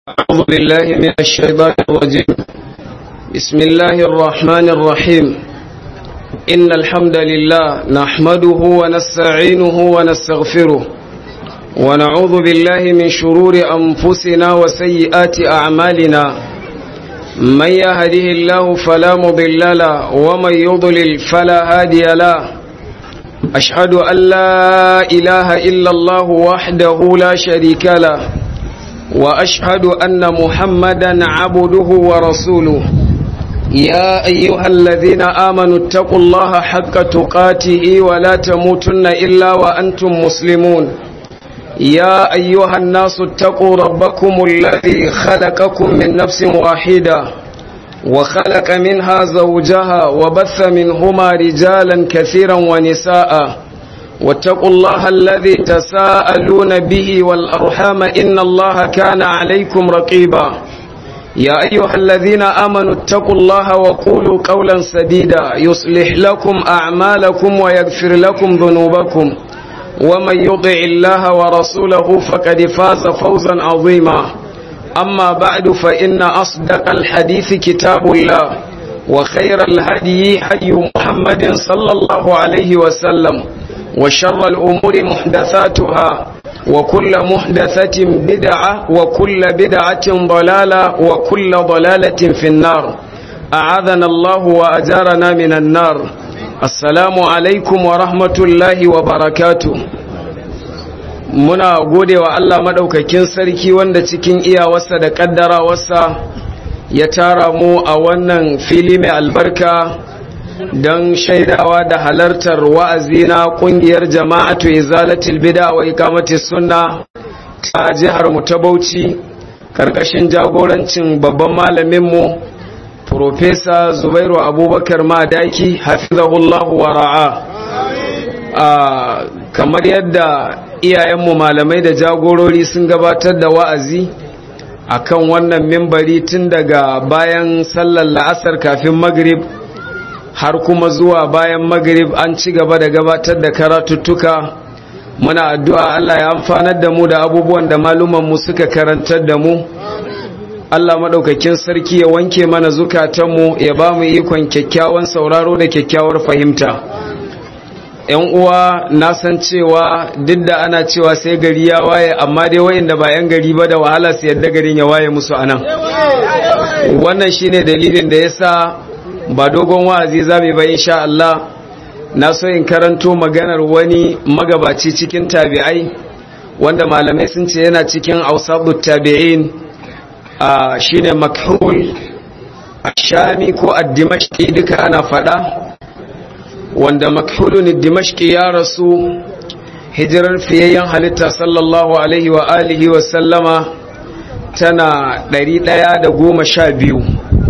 أعوذ بالله من الشيطان الرجيم بسم الله الرحمن الرحيم إن الحمد لله نحمده ونستعينه ونستغفره ونعوذ بالله من شرور أنفسنا وسيئات أعمالنا من يهده الله فلا مضل له ومن يضلل فلا هادي له أشهد أن لا إله إلا الله وحده لا شريك له وأشهد أن محمدا عبده ورسوله يا أيها الذين آمنوا اتقوا الله حق تقاته ولا تموتن إلا وأنتم مسلمون يا أيها الناس اتقوا ربكم الذي خلقكم من نفس واحدة وخلق منها زوجها وبث منهما رجالا كثيرا ونساء واتقوا الله الذي تساءلون به والأرحام إن الله كان عليكم رقيبا يا أيها الذين آمنوا اتقوا الله وقولوا قولا سديدا يصلح لكم أعمالكم ويغفر لكم ذنوبكم ومن يطع الله ورسوله فقد فاز فوزا عظيما أما بعد فإن أصدق الحديث كتاب الله وخير الهدي هدي محمد صلى الله عليه وسلم وشر الأمور محدثاتها وكل محدثة بدعة وكل بدعة ضلالة وكل ضلالة في النار أعاذنا الله وأجارنا من النار السلام عليكم ورحمة الله وبركاته muna gode wa Allah maɗaukakin sarki wanda cikin iyawarsa da ƙaddarawarsa ya tara mu a wannan fili mai albarka don shaidawa da halartar wa'azi na ƙungiyar jama'atu izalatul bida wa ikamati sunna ta jihar mu ta Bauchi ƙarƙashin jagorancin babban malaminmu Profesa Zubairu Abubakar Madaki hafizahullahu wa ra'a kamar yadda iyayenmu malamai da jagorori sun gabatar da wa'azi akan wannan mimbari tun daga bayan sallar la'asar kafin magrib har kuma zuwa bayan magrib an ci gaba da gabatar da karatuttuka muna addu'a Allah ya amfanar da mu da abubuwan da malumanmu suka karantar da mu Allah maɗaukakin sarki ya wanke mana zukatanmu ya ba mu ikon kyakkyawan sauraro da kyakkyawar fahimta ‘yan uwa na san cewa duk da ana cewa sai gari ya waye amma dai wayanda ba ‘yan gari ba da wahala su yadda garin ya waye musu anan wannan shine dalilin da yasa ba dogon wa'azi zamu ba insha Allah na so in karanto maganar wani magabaci cikin tabi'ai wanda malamai sun ce yana cikin ausabut tabi'in shine makhul ashami ko ad-dimashqi duka ana fada wanda makhulun dimashqi ya rasu hijirar fiyayyen halitta sallallahu alaihi wa alihi wa sallama tana 112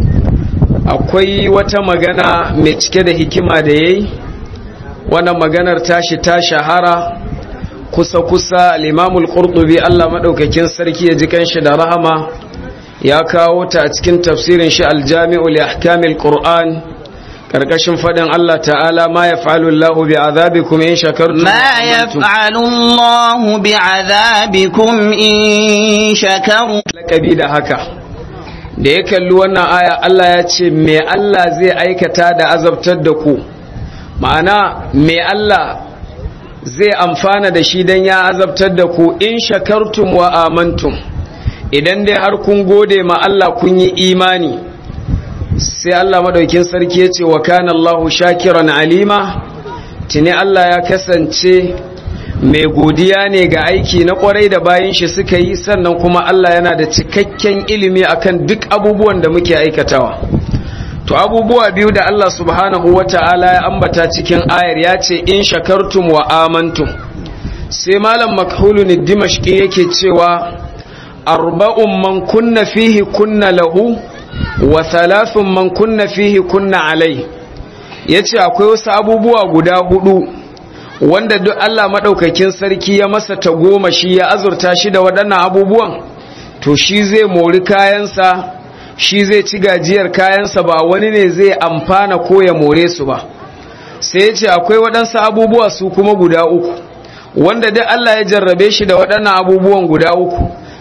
akwai wata magana mai cike da hikima da yayi wannan maganar tashi ta shahara kusa-kusa al-imamul qurtubi Allah madaukakin sarki ya ji kanshi da rahama ya kawo ta a cikin tafsirin shi al-jami'u li ahkamil qur'an karkashin fadin Allah ta'ala ma ya fa'alu Allah bi azabikum in shakartum ma ya fa'alu Allah bi azabikum in shakartum lakabi da haka da ya kalli wannan aya Allah ya ce me Allah zai aikata da azabtar da ku ma'ana me Allah zai amfana da shi dan ya azabtar da ku in shakartum wa amantum idan dai har kun gode ma Allah kun yi imani sai Allah madaukin sarki ya ce wa kana Allahu shakiran alima tuni Allah ya kasance mai godiya ne ga aiki na kwarai da bayan shi suka yi sannan kuma Allah yana da cikakken ilimi akan duk abubuwan da muke aikatawa to abubuwa biyu da Allah subhanahu wata'ala ya ambata cikin ayar ya ce in shakartum wa amantum sai malam makhulun dimashqi yake cewa arba'un man kunna fihi kunna lahu wa thalathun man kunna fihi kunna alai yace akwai wasu abubuwa guda hudu wanda duk Allah madaukakin sarki ya masa tagoma shi ya azurta shi da waɗannan abubuwan to shi zai mori kayansa shi zai ci gajiyar kayansa ba wani ne zai amfana ko ya more su ba sai yace akwai waɗansu abubuwa su kuma guda uku wanda duk Allah ya jarrabe shi da waɗannan abubuwan guda uku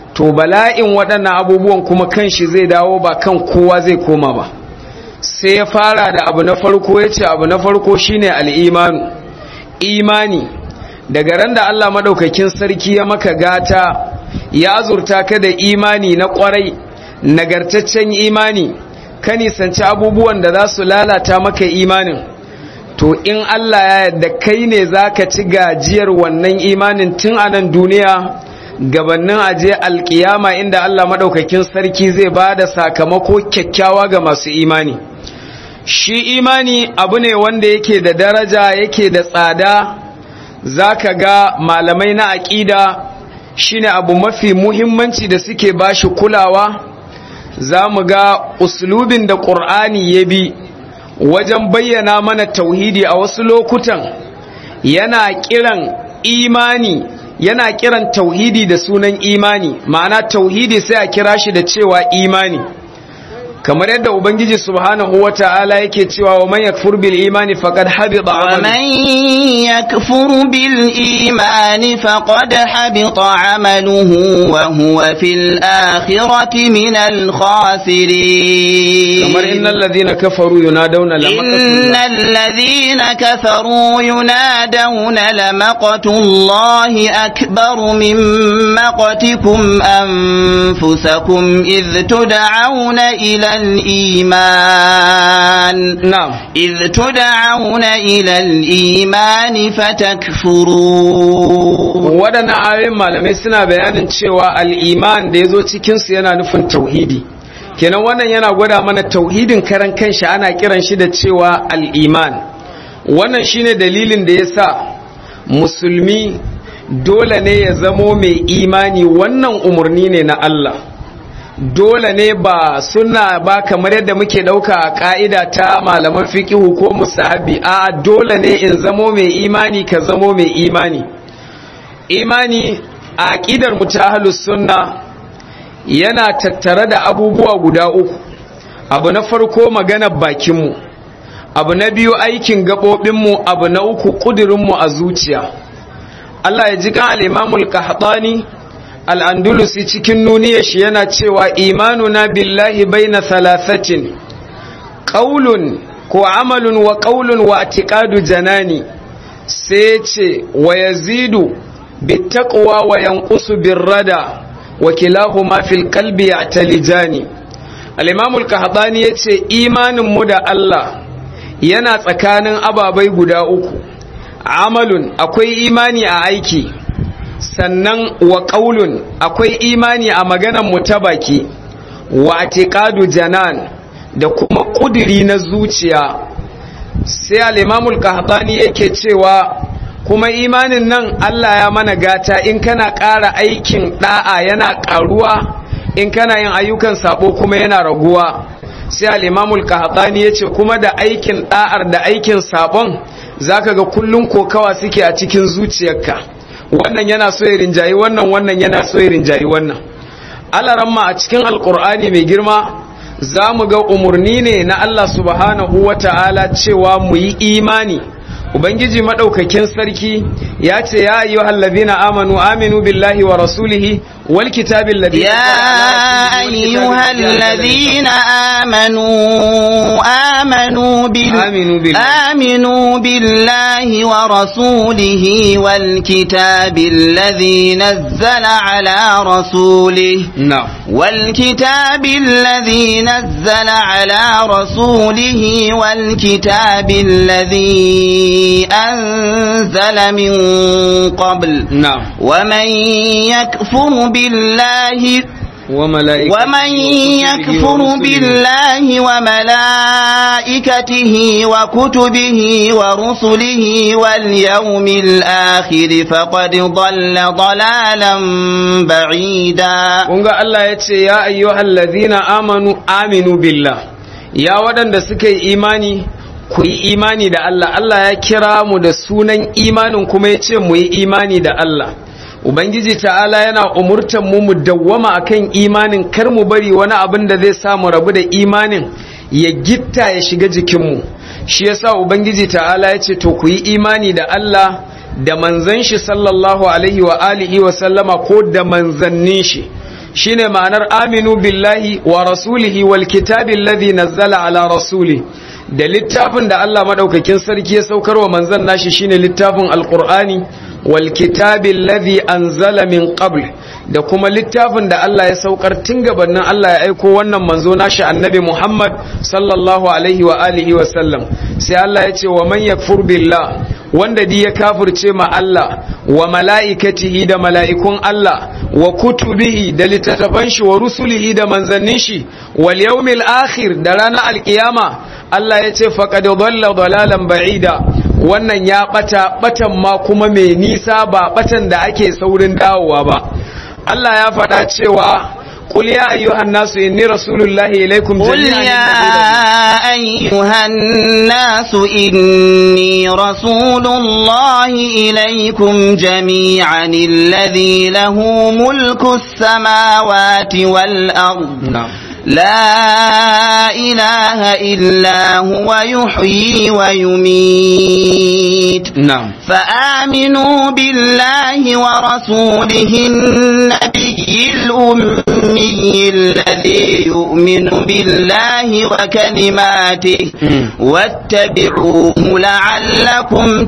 to bala'in waɗannan abubuwan kuma kan shi zai dawo ba kan kowa zai koma ba sai ya fara da abu na farko ya ce abu na farko shine al'imanu imani daga ran da Allah maɗaukakin sarki ya maka gata ya azurta ka da imani na ƙwarai nagartaccen imani ka nisanci abubuwan da za su lalata maka imanin to in Allah ya yarda kai ne za ka ci gajiyar wannan imanin tun a nan duniya gabanin aje alkiyama inda Allah maɗaukakin sarki zai ba da sakamako kyakkyawa ga masu imani shi imani abu ne wanda yake da daraja yake da tsada za ka ga malamai na aƙida shine abu mafi muhimmanci da suke bashi kulawa za mu ga uslubin da ƙur'ani ya bi wajen bayyana mana tauhidi a wasu lokutan yana kiran imani yana kiran tauhidi da sunan imani ma'ana tauhidi sai a kira shi da cewa imani kamar yadda ubangiji subhanahu wata'ala yake cewa wa man yakfur bil imani faqad habita wa man yakfur bil imani faqad habita amaluhu wa huwa fil akhirati min al khasirin kamar innal ladhina kafaru yunadawna innal ladhina kafaru yunadawna lamaqatullahi akbar min maqatikum anfusakum idh tud'auna ila الإيمان نعم إذ تدعون إلى الإيمان فتكفرون waɗannan ayoyin malamai suna bayanin cewa al'iman da ya zo cikinsu yana nufin tauhidi kenan wannan yana gwada mana tauhidin karan kanshi ana kiran shi da cewa al'iman wannan shine dalilin da ya sa musulmi dole ne ya zamo mai imani wannan umarni ne na Allah dole ne ba suna ba kamar yadda muke dauka a ka'ida ta malaman fiqihu ko musahabi a dole ne in zamo mai imani ka zamo mai imani imani a aqidar mu ta ahlus sunna yana tattare da abubuwa guda uku abu na farko maganar bakin mu abu na biyu aikin gabobin mu abu na uku kudirin mu a zuciya Allah ya ji kan al-Imam al-Qahtani al'andulusi cikin nuniyar shi yana cewa imanuna billahi bai na thalathatin ƙaulun ko amalun wa ƙaulun wa atiƙadu janani sai ce wa yazidu bittaƙwa wa yankusu birrada wa kilahu mafil kalbi ya talijani al'imamul kahaɗani ya ce imaninmu da Allah yana tsakanin ababai guda uku amalun akwai imani a aiki sannan wa ƙaulun akwai imani a maganan mu ta baki wa atiqadu janan da kuma ƙudiri na zuciya sai al-imamul qahtani yake cewa kuma imanin nan Allah ya mana gata in kana ƙara aikin da'a yana ƙaruwa in kana yin ayyukan sabo kuma yana raguwa sai al-imamul qahtani yace kuma da aikin da'ar da aikin sabon zaka ga kullun kokawa suke a cikin zuciyarka wannan yana so ya rinjayi wannan wannan yana so ya rinjayi wannan alaramma a cikin alkur'ani mai girma za mu ga umarni ne na Allah subhanahu wa ta'ala cewa mu yi imani ubangiji maɗaukakin sarki ya ce ya ayyu hallazina amanu aminu billahi wa rasulihi wal kitabil ladhi يا أيها الذين آمنوا آمنوا بال آمنوا بالله. آمنوا بالله ورسوله والكتاب الذي نزل على رسوله na'am والكتاب الذي نزل على رسوله والكتاب الذي أنزل من قبل na'am ومن يكفر بالله وملائكته ومن يكفر بالله وملائكته وكتبه ورسله واليوم الآخر فقد ضل ضلالا بعيدا kunga Allah ya ce ya ayyuhal ladhina amanu aminu billah ya waɗanda suka yi imani ku yi imani da Allah Allah ya kira mu da sunan imanin kuma ya ce mu yi imani da Allah Ubangiji ta'ala yana umurtan mu mu dawwama akan imanin kar mu bari wani abin da zai sa mu rabu da imanin ya gitta ya shiga jikinmu shi yasa Ubangiji ta'ala ya ce to ku yi imani da Allah da manzan shi sallallahu alaihi wa alihi wa sallama ko da manzannin shi shine ma'anar aminu billahi wa rasulihi wal kitabi alladhi nazzala ala rasuli da littafin da Allah madaukakin sarki ya saukar wa manzon nashi shine littafin alqur'ani wal kitabi alladhi anzala min qabl da kuma littafin da Allah ya saukar tun gabanin Allah ya aiko wannan manzo nashi annabi Muhammad sallallahu alaihi wa alihi wa sallam sai Allah ya ce wa man yakfur billah wanda di ya kafirce ma Allah wa mala'ikatihi da mala'ikun Allah wa kutubihi da littattafan shi wa rusulihi da manzannin shi wal yawmil akhir da ranar alkiyama Allah ya ce faqad dhalla dhalalan ba'ida wannan ya bata batan ma kuma mai nisa ba batan da ake saurin dawowa ba Allah ya faɗa cewa قل يا أيها الناس إني رسول الله إليكم قل يا أيها الناس إني رسول الله إليكم جميعا الذي له ملك السماوات والأرض نعم لا إله إلا هو يحيي ويميت نعم فآمنوا بالله ورسوله النبي الأمي الذي يؤمن بالله وكلماته واتبعوه لعلكم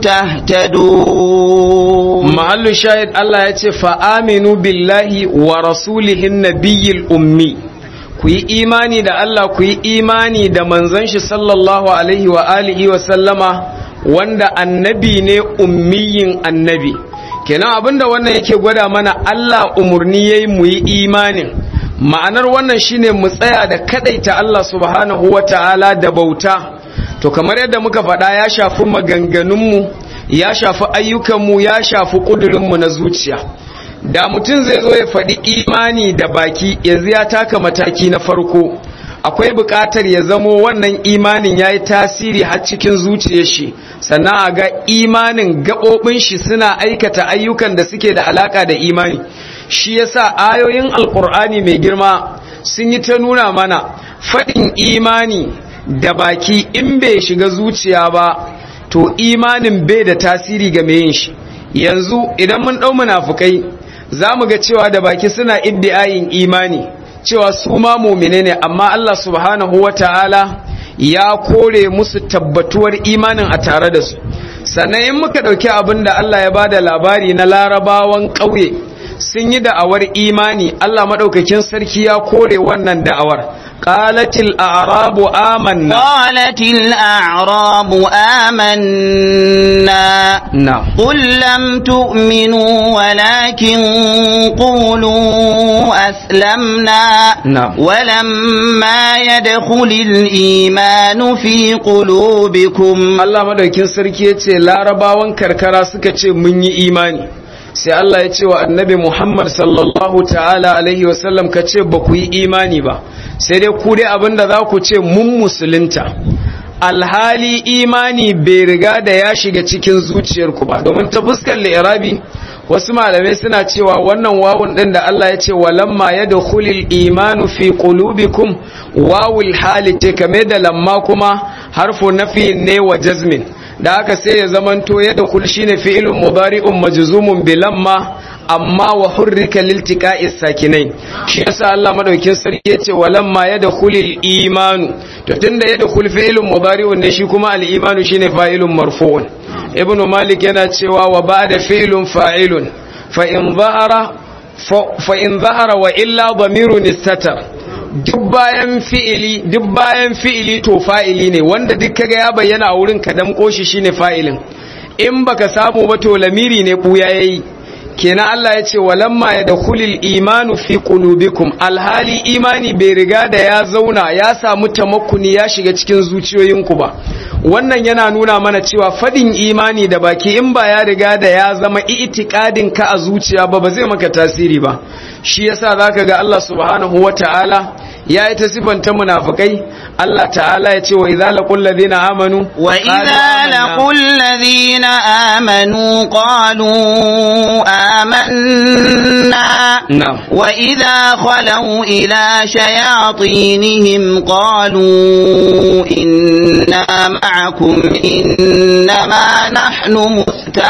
تهتدون محل شاهد الله يتي فآمنوا بالله ورسوله النبي الأمي ku yi imani da Allah ku yi imani da manzon shi sallallahu alaihi wa alihi wa sallama wanda annabi ne ummiyin annabi kenan abinda wannan yake gwada mana Allah umurni yayi mu yi imanin ma'anar wannan shine mu tsaya da kadaita Allah subhanahu wa ta'ala da bauta to kamar yadda muka faɗa ya shafi maganganunmu ya shafi ayyukanmu ya shafi ƙudurinmu na zuciya da mutum zai zo ya faɗi imani da baki yanzu ya taka mataki na farko akwai buƙatar ya zamo wannan imanin ya yi tasiri har cikin zuciyar shi sannan a ga imanin gaɓoɓin shi suna aikata ayyukan da suke da alaƙa da imani shi yasa ayoyin alƙur'ani mai girma sun yi ta nuna mana faɗin imani da baki in bai shiga zuciya ba to imanin bai da tasiri ga mai yin shi yanzu idan mun ɗau munafukai za mu ga cewa da baki suna iddiayin imani cewa su ma mumine ne amma Allah subhanahu wa ta'ala ya kore musu tabbatuwar imanin a tare da su sannan in muka ɗauki abin da Allah ya ba da labari na larabawan ƙauye sun yi da'awar imani Allah maɗaukakin sarki ya kore wannan da'awar قالت الأعراب آمنا قالت الأعراب آمنا نعم قل لم تؤمنوا ولكن قولوا أسلمنا نعم. ولما يدخل الإيمان في قلوبكم Allah madaukin sarki ya ce larabawan karkara suka ce mun yi imani sai Allah ya ce wa annabi Muhammad sallallahu ta'ala alaihi wasallam ka ce ba ku yi imani ba sai dai ku dai abinda za ku ce mun musulunta alhali imani bai riga da ya shiga cikin zuciyarku ba domin ta fuskar li'irabi wasu malamai suna cewa wannan wawun din da Allah ya ce walamma yadkhulul imanu fi qulubikum wawul hali ce kame da lamma kuma harfu nafi ne wa jazmin da haka sai ya zamanto yadkhul shine fi'ilun mudari'un majzumun bi lamma amma wa hurrika liltiqa'i sakinain shi yasa Allah madaukin sarki yace walamma yadkhulul imanu to tunda yadkhul fi'ilun mudari'un ne shi kuma al-imanu shine fa'ilun marfu'un ibnu malik yana cewa wa ba'da fi'lun fa'ilun fa in zahara fa in zahara wa illa dhamirun istatar duk bayan fi'ili duk bayan fi'ili to fa'ili ne wanda duk kaga ya bayyana a wurin ka damko shi shine fa'ilin in baka samu ba to lamiri ne buya yayi kenan Allah ya ce walamma ya dakhulil imanu fi qulubikum alhali imani bai riga da ya zauna ya samu tamakkuni ya shiga cikin zuciyoyinku ba wannan yana nuna mana cewa fadin imani da baki in ba ya riga da ya zama itikadin ka a zuciya ba ba zai maka tasiri ba shi yasa zaka ga Allah subhanahu wataala ya yi ta sifanta munafikai Allah ta'ala ya ce wa idza laqul ladina amanu wa idza laqul ladina amanu qalu amanna wa idza khalu ila shayatinihim qalu inna ma'akum innama nahnu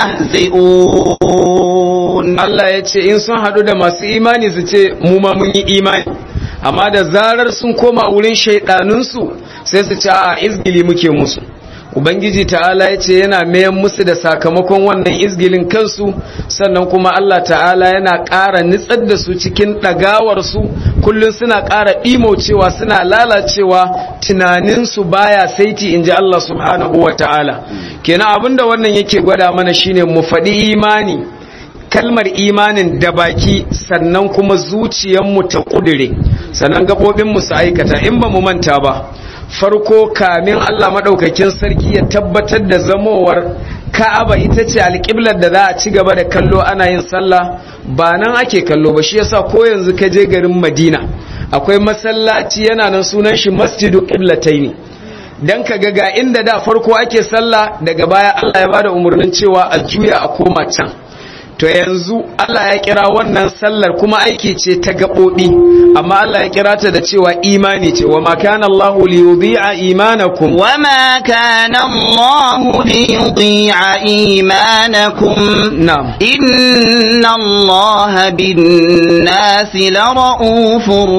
mustahzi'un Allah ya ce in sun hadu da masu imani su ce mu ma mun yi imani amma da zarar sun koma wurin shaidanunsu sai su ce a izgili muke musu ubangiji ta'ala ya ce yana mayan musu da sakamakon wannan izgilin kansu sannan kuma Allah ta'ala yana ƙara nitsar da su cikin ɗagawarsu kullum suna ƙara ɗimocewa suna lalacewa tunaninsu baya saiti in ji Allah subhanahu wa ta'ala kenan abinda wannan yake gwada mana shine mu faɗi imani kalmar imanin da baki sannan kuma zuciyarmu ta kudure sannan gaɓoɓinmu su aikata in ba mu manta ba farko kamin Allah maɗaukakin sarki ya tabbatar da zamowar ka'aba ita ce alƙiblar da za a ci gaba da kallo ana yin sallah ba nan ake kallo ba shi yasa ko yanzu ka je garin madina akwai masallaci yana nan sunan shi masjidu qiblataini dan ka ga inda da farko ake sallah daga baya Allah ya bada umarnin cewa a juya a koma can to yanzu Allah ya kira wannan sallar kuma aiki ce ta gaɓoɓi amma Allah ya kira ta da cewa imani ce wa ma kana Allah li yudhi'a imanakum wa ma kana Allah li yudhi'a imanakum na'am inna Allah bin nasi la ra'ufur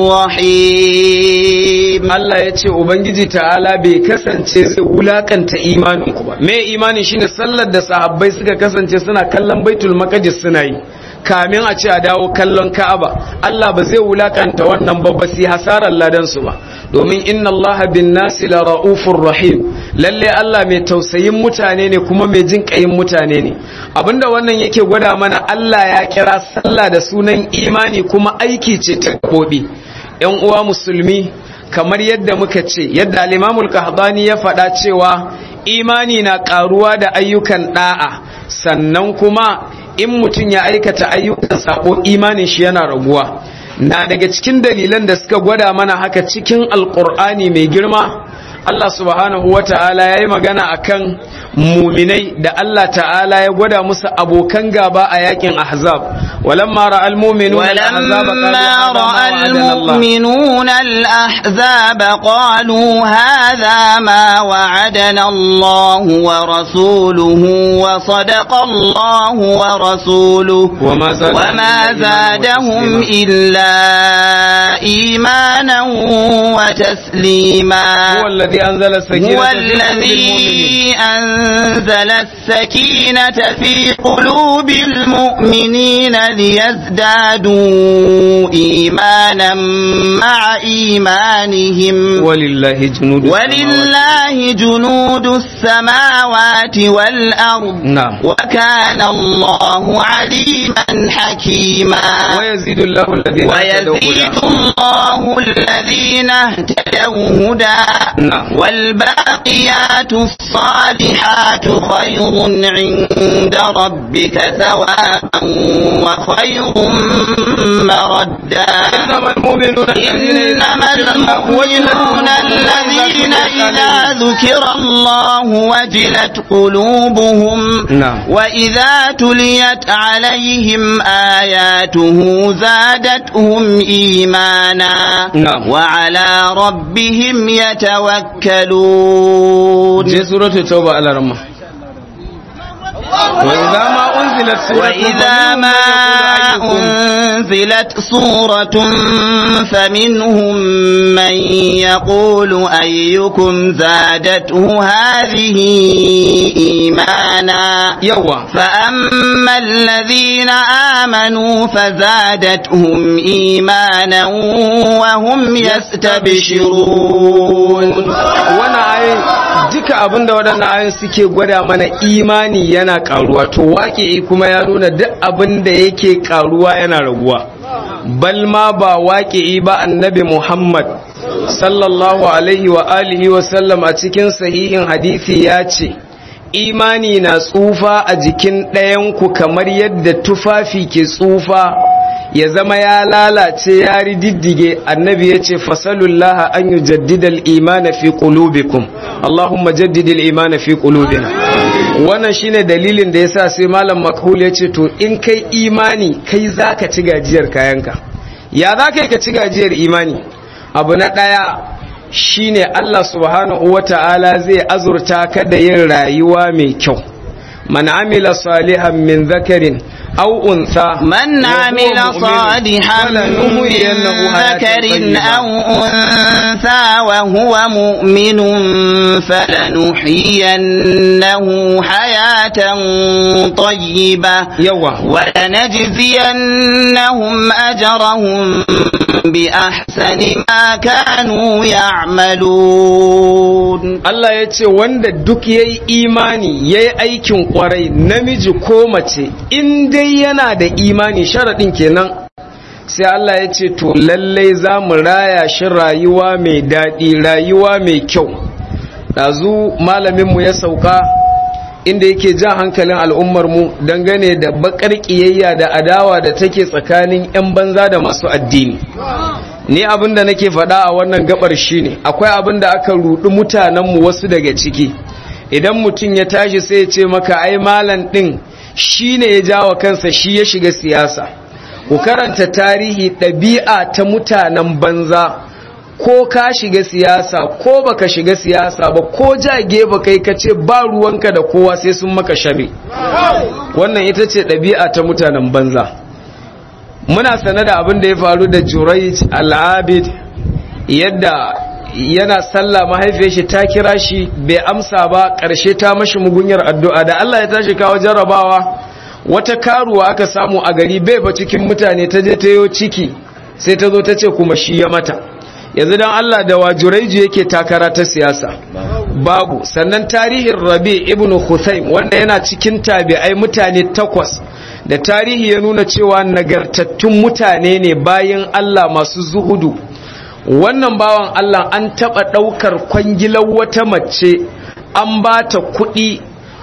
rahim Allah ya ce ubangiji ta'ala bai kasance zai wulakanta imaninku ba me imani shine sallar da sahabbai suka kasance suna kallon baitul maqdis suna yi kamin a ce a dawo kallon Ka'aba Allah ba zai wulakanta wannan ba ba sai hasarar ladan su ba domin inna Allah bin nasi la raufur rahim lalle Allah mai tausayin mutane ne kuma mai jin kayin mutane ne abinda wannan yake gwada mana Allah ya kira sallah da sunan imani kuma aiki ce ta gabobi yan uwa musulmi kamar yadda muka ce yadda al-Imamul Qahdani ya faɗa cewa imani na ƙaruwa da ayyukan ɗa'a sannan kuma in mutum ya aikata ayyukan sako imanin shi yana raguwa na daga cikin dalilan da suka gwada mana haka cikin alkur'ani mai girma Allah subhanahu wa ta'ala ya yi magana akan muminai da Allah ta'ala ya gwada musu abokan gaba a yakin ahzab walamma ra'al mu'minuna al-ahzab qalu hadha ma wa'adana Allah wa rasuluhu wa sadaqa Allah wa rasuluhu وما وما زادهم إلا إيمانا وتسليما هو الذي أنزل السكينة هو في قلوب الذي أنزل السكينة في قلوب المؤمنين ليزدادوا إيمانا مع إيمانهم ولله جنود ولله جنود السماوات والأرض نعم وكان الله عليما حكيما ويزيد الله الذين اهتدوا ويزيد هدى. الله الذين اهتدوا هدى نعم. والباقيات الصالحات خير عند ربك ثوابا وخير مردا إنما المؤمنون الذين إنما المؤمنون الذين إذا ذكر الله وجلت قلوبهم نعم. وإذا تليت عليهم آياته زادتهم إيمانا نعم. وعلى ربهم يتوكلون je suratul tauba ala ramma wa idza ma unzilat وإذا ما أنزلت سورة فمنهم من يقول أيكم زادته هذه إيمانا yawa فأما الذين آمنوا فزادتهم إيمانا وهم يستبشرون wannan ayin duka abinda waɗannan ayin suke gwada mana imani yana karuwa to waƙe kuma ya nuna duk abinda yake karuwa yana raguwa bal ma ba waƙe ba annabi Muhammad sallallahu alaihi wa alihi wa sallam a cikin sahihin hadisi ya ce imani na tsufa a jikin ɗayanku kamar yadda tufafi ke tsufa ya zama ya lalace ya rididdige annabi ya ce fasalullah an yi jaddidal imana fi qulubikum Allahumma jaddidil imana fi qulubina wannan shine dalilin da yasa sai malam makhul ya ce to in kai imani kai zaka ci gajiyar kayanka ya zaka ka ci gajiyar imani abu na daya shine Allah subhanahu wata'ala zai azurta ka da yin rayuwa mai kyau man amila salihan min zakarin أو أنثى من عمل صالحا من ذكر أو أنثى وهو مؤمن فلنحيينه حياة طيبة ولنجزينهم أجرهم بأحسن ما كانوا يعملون Allah ya ce wanda duk ya yi imani ya yi aikin kwarai namiji ko mace in dai yana da imani sharaɗin kenan sai Allah ya ce to lallai za mu raya shi rayuwa mai daɗi rayuwa mai kyau ɗazu malaminmu ya sauka inda yake jan hankalin al'ummarmu dangane da bakar ƙiyayya da adawa da take tsakanin 'yan banza da masu addini ni abin da nake faɗa a wannan gabar shine akwai abin da aka rudu mutanenmu wasu daga ciki idan mutum ya tashi sai ya ce maka ai malam ɗin shi ne ya jawa kansa shi ya shiga siyasa ku karanta tarihi ɗabi'a ta mutanen banza ko ka shiga siyasa ko baka shiga siyasa ba ko jage ba kai ka ce ba ruwanka da kowa sai sun maka shabe wannan ita ce ɗabi'a ta mutanen banza muna sane da abin da ya faru da Jurayj al-Abid yadda yana sallah mahaifiyar shi ta kira shi bai amsa ba ƙarshe ta mashi mugunyar addu'a da Allah ya tashi kawo jarrabawa wata karuwa aka samu a gari bai ba cikin mutane ta je ta yo ciki sai ta zo ta ce kuma shi ya mata yanzu dan Allah da wa Jurayj yake takara ta siyasa babu sannan tarihin Rabi ibn Huthaym wanda yana cikin tabi'ai mutane takwas da tarihi ya nuna cewa nagartattun mutane ne bayan Allah masu zuhudu wannan bawan Allah an taɓa ɗaukar kwangilar wata mace an ba ta kuɗi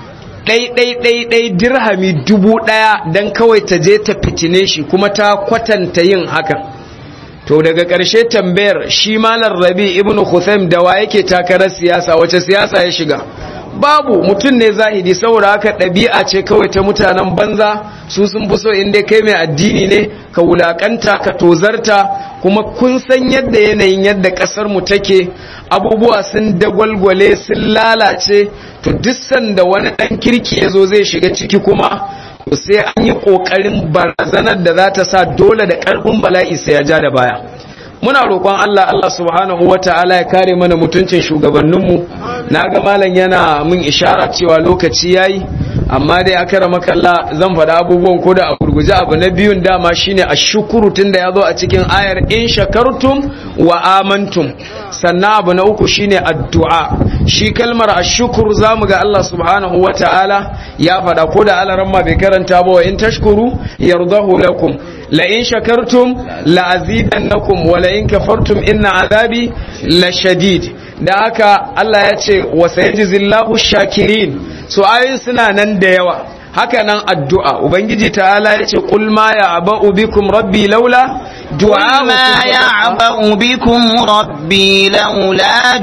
ɗai-ɗai-ɗai dirhami dubu ɗaya don kawai ta je ta fitine shi kuma ta kwatanta yin hakan to daga ƙarshe tambayar shi malar rabi ibn Huthaym da wa yake takarar siyasa wace siyasa ya shiga babu mutum ne zahidi saboda haka ɗabi'a ce kawai ta mutanen banza su sun fi so inda kai mai addini ne ka wulakanta ka tozarta kuma kun san yadda yanayin yadda ƙasar mu take abubuwa sun dagwalgwale sun lalace to duk sanda wani ɗan kirki ya zo zai shiga ciki kuma to sai an yi ƙoƙarin barazanar da za ta sa dole da ƙarfin bala'i sai ya ja da baya muna roƙon Allah Allah subhanahu wata'ala ya kare mana mutuncin shugabanninmu na ga malam yana mun ishara cewa lokaci yayi amma dai aka rama kalla zan faɗa abubuwan ko da a gurguje abu na biyun dama shine ashukuru tunda ya zo a cikin ayar in shakartum wa amantum sannan abu na uku shine addu'a shi kalmar ashukuru zamu ga Allah subhanahu wata'ala ya faɗa ko da alaran ma bai karanta ba wa in tashkuru yardahu lakum la in shakartum la azidannakum wa la in kafartum inna azabi la shadid da haka Allah ya ce wa sayajizillahu shakirin so ayoyin suna nan da yawa haka nan addu'a ubangiji ta'ala ya ce qul ma ya'ba'u bikum rabbi laula du'a ما يعبأ بكم ربي لولا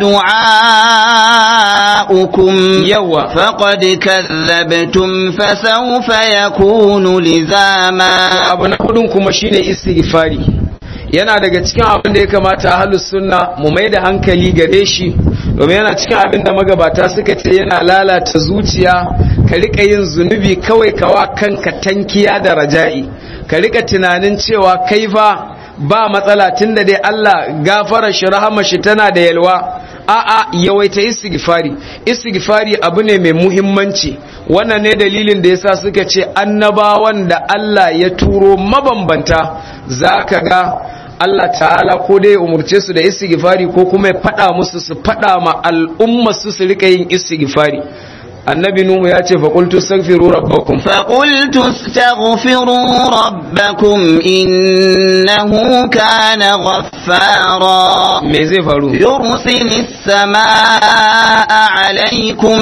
دعاؤكم yawa فقد كذبتم فسوف يكون لزاما abu na hudun kuma shine istighfari yana daga cikin abin da ya kamata ahlus sunna mu mai da hankali gare shi domin yana cikin abin da magabata suka ce yana lalata zuciya ka rika yin zunubi kawai kawa kanka tankiya da raja'i ka rika tunanin cewa kai fa ba matsala tunda dai Allah gafara shi rahama shi tana da yalwa a'a yawaita istighfari istighfari abu ne mai muhimmanci wannan ne dalilin da yasa suka ce annabawan da Allah ya turo mabambanta zaka ga Allah ta'ala ko dai ya umurce su da istighfari ko kuma ya fada musu su fada ma al'umma su su rika yin istighfari annabi nuhu ya ce faqultu astaghfiru rabbakum فقلت استغفروا ربكم إنه كان غفارا me zai faru يرسل السماء عليكم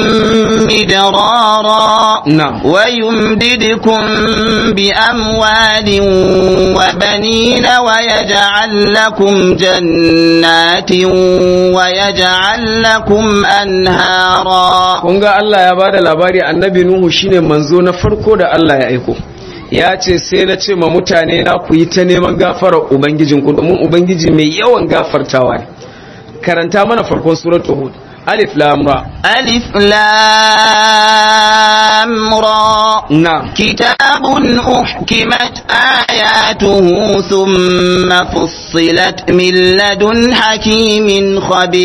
مدرارا نعم. ويمددكم بأموال وبنين ويجعل لكم جنات ويجعل لكم أنهارا kun ga Allah ya bada labari annabi nuhu shine manzo na farko da Allah ya aiko ya ce sai na ce ma mutane na ku yi ta neman gafarar ubangijinku domin ubangiji mai yawan gafartawa ne karanta mana farkon suratul hud alif lam ra ألف لام را na'am كتاب أحكمت آياته ثم فصلت من لدن حكيم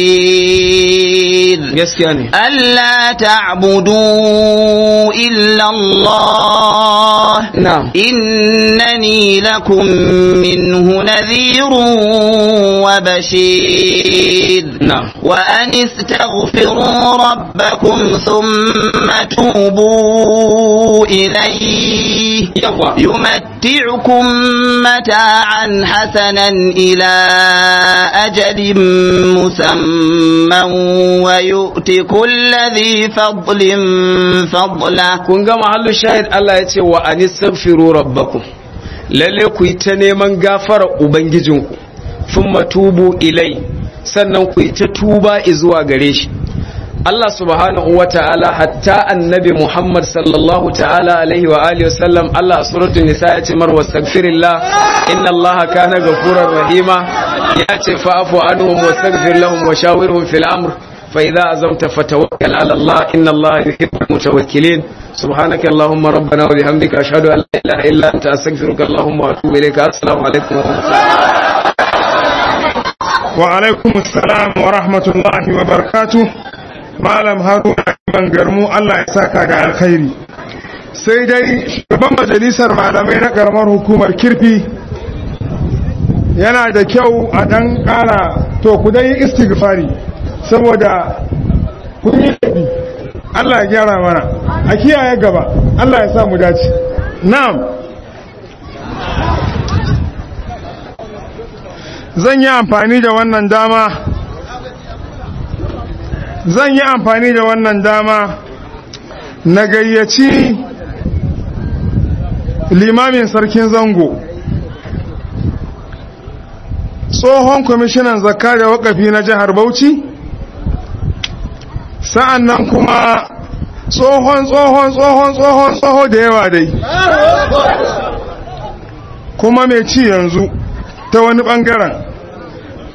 خبير gaskiya ne ألا تعبدوا إلا الله na'am إنني لكم منه نذير وبشير نعم. وأن استغفروا ربكم ثم توبوا إليه yawa يمتعكم متاعا حسنا إلى أجل مسمى ويؤتي كل ذي فضل فضله kun ga mahallu shahid Allah ya ce wa anistaghfiru rabbakum lalle ku yi ta neman gafarar ubangijinku thumma tubu ilai sannan ku yi ta tuba zuwa gare shi Allah subhanahu wa ta'ala hatta annabi Muhammad sallallahu ta'ala alaihi wa alihi wa sallam Allah a suratul nisa ya ce mar wastaghfirillah inna Allah kana ghafurar rahima ya ce fa'fu anhum wastaghfir lahum wa shawirhum fil amr fa idza azamta fatawakkal ala Allah inna Allah yuhibbul mutawakkilin سبحانك اللهم ربنا وبحمدك أشهد أن لا إله إلا أنت أستغفرك اللهم وأتوب إليك السلام عليكم ورحمة الله wa alaikum assalam wa rahmatullahi wa barakatuh malam haruna ban garmu Allah ya saka ga alkhairi sai dai shugaban majalisar malamai na karamar hukumar kirfi yana da kyau a dan kara to ku dai istighfari saboda kun yi laifi Allah ya gyara mana a kiyaye gaba Allah ya sa mu dace na'am zan yi amfani da wannan dama zan yi amfani da wannan dama na gayyaci limamin sarkin zango tsohon kwamishinan zakka da wakafi na jihar bauchi sa'an nan kuma tsohon tsohon tsohon tsohon tsoho da yawa dai kuma mai ci yanzu ta wani bangaren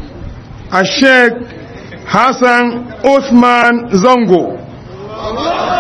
a sheik hassan Uthman zango